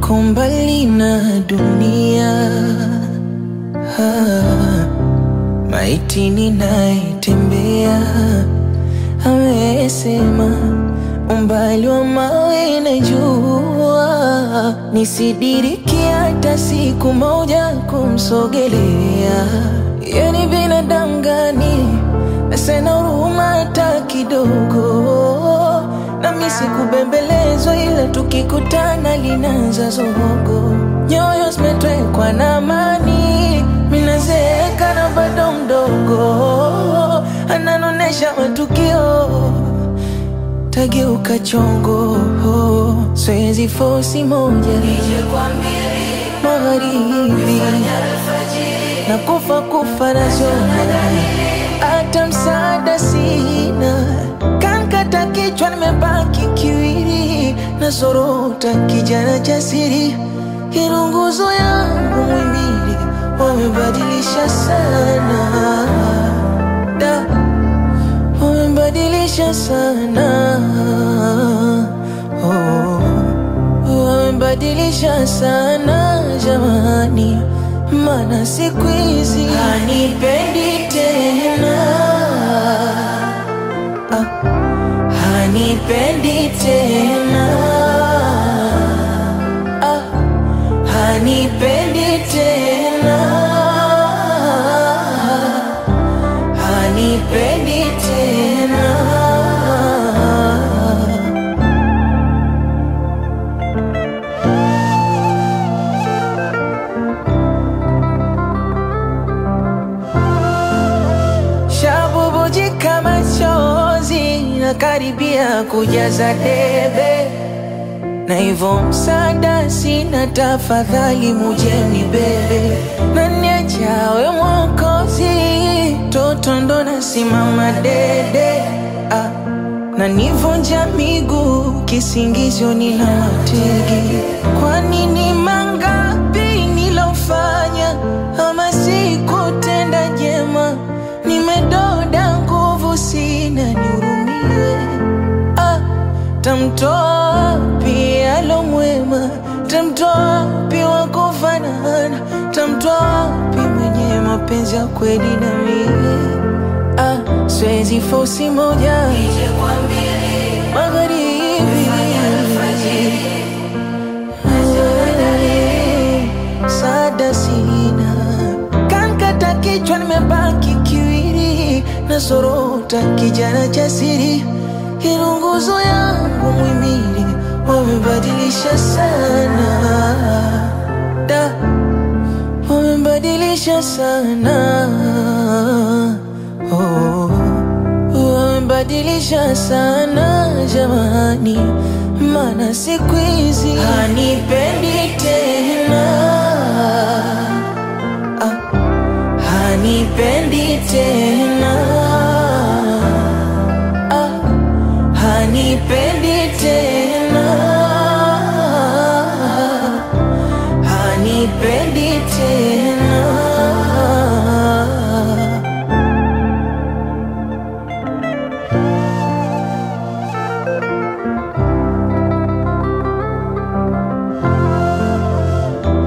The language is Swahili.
niko mbali na dunia ah, maiti ninaitembea amesema umbali wa mawe na jua nisidiriki hata siku moja kumsogelea. Yani binadamu gani asena huruma hata kidogo? Nami sikubembelezwa, ila tukikutana linaanza zogo. Nyoyo zimetwekwa na amani, minazeeka na bado mdogo, ananonesha matukio tageuka chongo, swezi fosi moja magharibi na kufa kufa na zona, hata msaada sina, kankata kichwa, nimebaki kiwiri na zorota, kijana jasiri, irunguzo yangu mwimili wamebadilisha sana da wamebadilisha sana oh, wamebadilisha sana jamani, mana siku hizi hanipendi tena ah, hanipendi tena ah, hanipendi tena hanipendi tena shabubujika machozi na karibia kujaza debe na hivyo msaada sina, tafadhali mujeni bebe na niachawe mwokozi, toto ndo nasimama dede ah, na nivunja miguu kisingizio nina wategi. Kwa nini mangapi nilofanya ama sikutenda jema? Nimedoda nguvu sina, nihurumie ah, tamtoa wapi alo mwema? Tamtoa wapi wa kufanana? Tamtoa wapi mwenye mapenzi ya kweli na mie? Ah, siwezi fosi moja magharibi sada sina kankata kichwa, nimebaki kiwiri na sorota, kijana jasiri, irunguzo yangu mwimili wamebadilisha sana da wamebadilisha sana oh, wamebadilisha sana jamani, mana siku hizi hanipendi tena ah, hanipendi tena